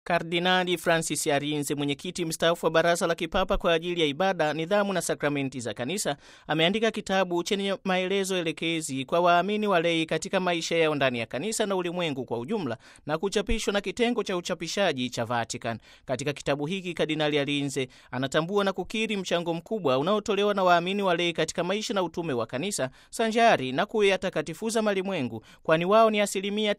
Kardinali Francis Arinze, mwenyekiti mstaafu wa Baraza la Kipapa kwa ajili ya Ibada, Nidhamu na Sakramenti za Kanisa, ameandika kitabu chenye maelezo elekezi kwa waamini walei katika maisha yao ndani ya kanisa na ulimwengu kwa ujumla, na kuchapishwa na kitengo cha uchapishaji cha Vatican. Katika kitabu hiki, Kardinali Arinze anatambua na kukiri mchango mkubwa unaotolewa na waamini walei katika maisha na utume wa kanisa, sanjari na kuyatakatifuza malimwengu, kwani wao ni asilimia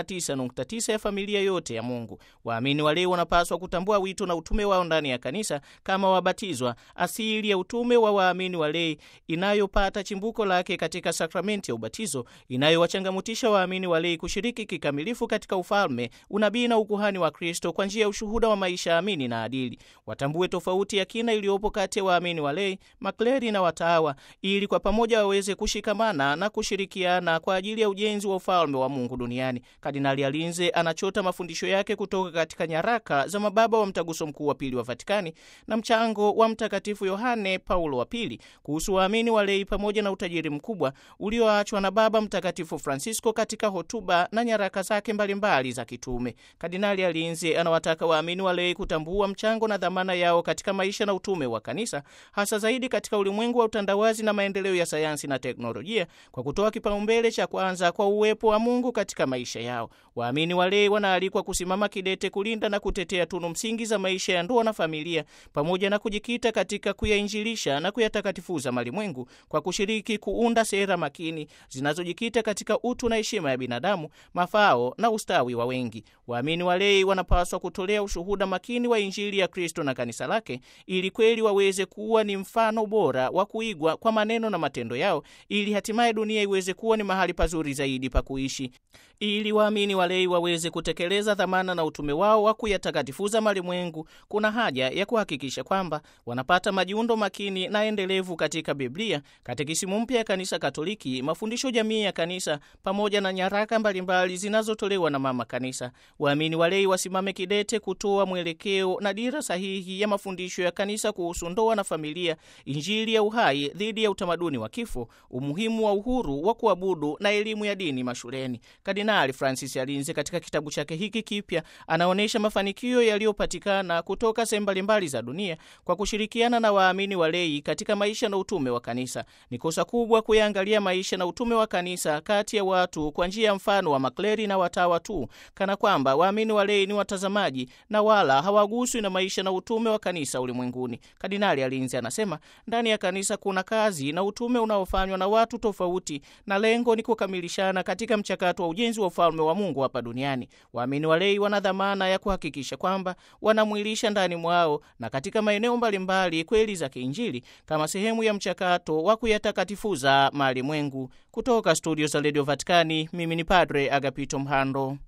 99.9 ya familia yote ya Mungu. Waamini walei wanapaswa kutambua wito na utume wao ndani ya kanisa kama wabatizwa. Asili ya utume wa waamini walei inayopata chimbuko lake katika sakramenti ya ubatizo, inayowachangamutisha waamini walei kushiriki kikamilifu katika ufalme, unabii na ukuhani wa Kristo kwa njia ya ushuhuda wa maisha amini na adili. Watambue tofauti ya kina iliyopo kati ya waamini walei, makleri na watawa, ili kwa pamoja waweze kushikamana na kushirikiana kwa ajili ya ujenzi wa ufalme wa Mungu duniani. Kardinali Alinze anachota mafundisho yake kutoka katika nyaraka za mababa wa mtaguso mkuu wa pili wa Vatikani na mchango wa Mtakatifu Yohane Paulo wa pili kuhusu waamini walei pamoja na utajiri mkubwa ulioachwa na Baba Mtakatifu Francisco katika hotuba na nyaraka zake mbalimbali za kitume. Kardinali Alinze anawataka waamini walei kutambua mchango na dhamana yao katika maisha na utume wa kanisa, hasa zaidi katika ulimwengu wa utandawazi na maendeleo ya sayansi na teknolojia, kwa kutoa kipaumbele cha kwanza kwa uwepo wa Mungu katika maisha yao. Waamini walei wanaalikwa kusimama kidete kulinda na kutetea tunu msingi za maisha ya ndoa na familia pamoja na kujikita katika kuyainjilisha na kuyatakatifuza malimwengu kwa kushiriki kuunda sera makini zinazojikita katika utu na heshima ya binadamu, mafao na ustawi wa wengi. Waamini walei wanapaswa kutolea ushuhuda makini wa Injili ya Kristo na kanisa lake, ili kweli waweze kuwa ni mfano bora wa kuigwa kwa maneno na matendo yao, ili hatimaye dunia iweze kuwa ni mahali pazuri zaidi pa kuishi. Ili waamini walei waweze kutekeleza dhamana na utume wao wa kuyatakatifuza malimwengu, kuna haja ya kuhakikisha kwamba wanapata majiundo makini na endelevu katika Biblia, katekisimu mpya ya Kanisa Katoliki, mafundisho jamii ya kanisa, pamoja na nyaraka mbalimbali zinazotolewa na Mama Kanisa. Waamini walei wasimame kidete kutoa mwelekeo na dira sahihi ya mafundisho ya kanisa kuhusu ndoa na familia, Injili ya uhai dhidi ya utamaduni wa kifo, umuhimu wa uhuru wa kuabudu na elimu ya dini mashuleni. Kardinali Francis Alinze katika kitabu chake hiki kipya anaonyesha mafanikio yaliyopatikana kutoka sehemu mbalimbali za dunia kwa kushirikiana na waamini walei katika maisha na utume wa kanisa. Ni kosa kubwa kuyaangalia maisha na utume wa kanisa kati ya watu kwa njia ya mfano wa makleri na watawa tu, kana kwamba waamini walei ni watazamaji na wala hawaguswi na maisha na utume wa kanisa ulimwenguni. Kardinali Alinzi anasema ndani ya kanisa kuna kazi na utume unaofanywa na watu tofauti, na lengo ni kukamilishana katika mchakato wa ujenzi wa ufalme wa Mungu hapa duniani. Waamini walei wana dhamana ya kuhakikisha kwamba wanamwilisha ndani mwao na katika maeneo mbalimbali kweli za kiinjili kama sehemu ya mchakato wa kuyatakatifuza malimwengu. Kutoka studio za redio Vatikani, mimi ni Padre Agapito Mhando.